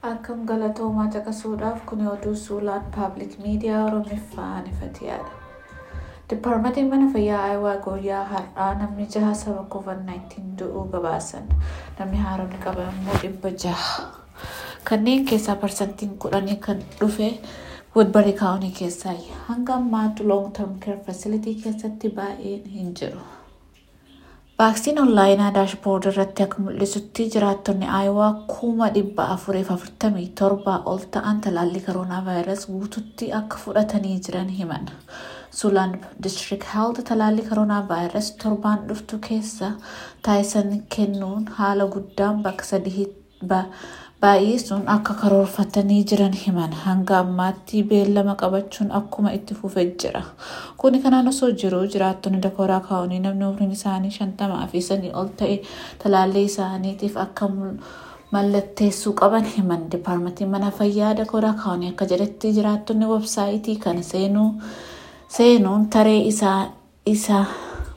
Akkam galatoomaa caqasuudhaaf kun oduu suulaan paabliik miidiyaa Oromiffaan ifatiyaadha. Dipaartmentiin mana fayyaa Ayiwaa guyyaa har'aa namni jaha sababa COVID-19 du'uu gabaasan. Namni haaromni qaban immoo dhibba jaha. Kanneen keessaa parsantiin kudhanii kan dhufe Woodbury kaawunii keessaa hanga ammaatti long term care facility keessatti baay'een hin jiru. Vaaksiin onlaayinaa daashboord irratti akka mul'isutti jiraattonni Ayiwaa kuma dhibba afuriif afurtamii torbaa ol ta'an talaallii koronaa vaayirasii guututti akka fudhatanii jiran himan. Suulaan district health talaallii koronaa vaayirasii torbaan dhuftu keessa taasisan kennuun haala guddaan bakka sadii baay'isuun akka karoorfatanii jiran himan hanga ammaatti beellama qabachuun akkuma itti fufee jira. Kuni kanaan osoo jiru jiraattonni dakooraa kaa'uunii namni umriin isaanii shantamaa fi sanii ol ta'e talaallii isaaniitiif akka mallatteessuu qaban himan. Dipaartmentiin mana fayyaa dakooraa kaa'uunii akka jedhetti jiraattonni websaayitii kana seenuu seenuun taree isaa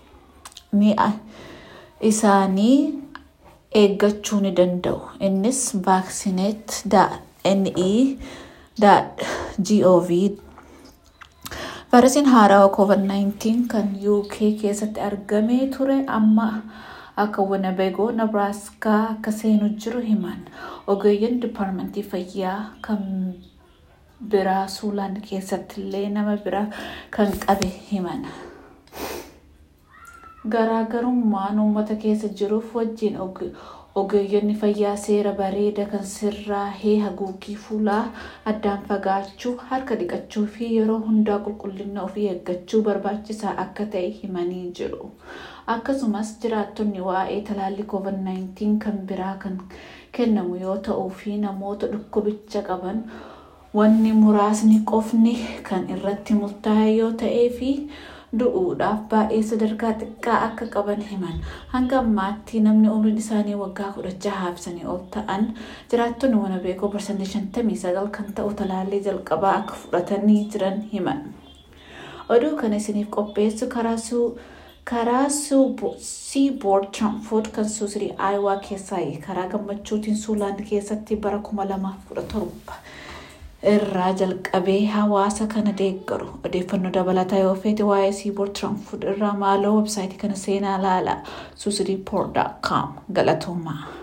isaanii eeggachuu ni danda'u. Innis vaaksineet.ne.gov Vaayirasiin haarawaa COVID-19 kan UK keessatti argamee ture amma akka Winnebago, Nebraaskaa akka seenu jiru himan. Ogeeyyiin dipaartmentii fayyaa kan biraa Suulaan keessatti illee nama biraa kan qabe himan. Garaagarummaan uummata keessa jiruuf wajjin ogeeyyonni fayyaa seera bareeda kan sirraahee haguuggii fuulaa addaan fagaachuu harka dhiqachuu fi yeroo hundaa qulqullina ofii eeggachuu barbaachisaa akka ta'e himanii jiru. Akkasumas jiraattonni waa'ee talaallii COVID-19 kan biraa kan kennamu yoo ta'uu fi namoota dhukkubicha qaban wanni muraasni qofni kan irratti murtaa'e yoo ta'ee fi du'uudhaaf baay'ee sadarkaa xiqqaa akka qaban himan. Hanga ammaatti namni umriin isaanii waggaa kudha jahaaf sanii ol ta'an jiraattonni Winnebago parsantii shantamii sagal kan ta'u talaallii jalqabaa akka fudhatanii jiran himan. Oduu kana isiniif qopheessu karaa Seaboard Tramfood kan suusirii Ayiwaa keessaa karaa gammachuutiin Suulaan keessatti bara kuma lamaaf kudha torba. irraa jalqabee hawaasa kana deeggaru odeeffannoo dabalataa yoo feete waa'ee siiboord tiraanfuud irraa maaloo websaayitii kana seenaa ilaalaa suusiriipoort.com galatoomaa.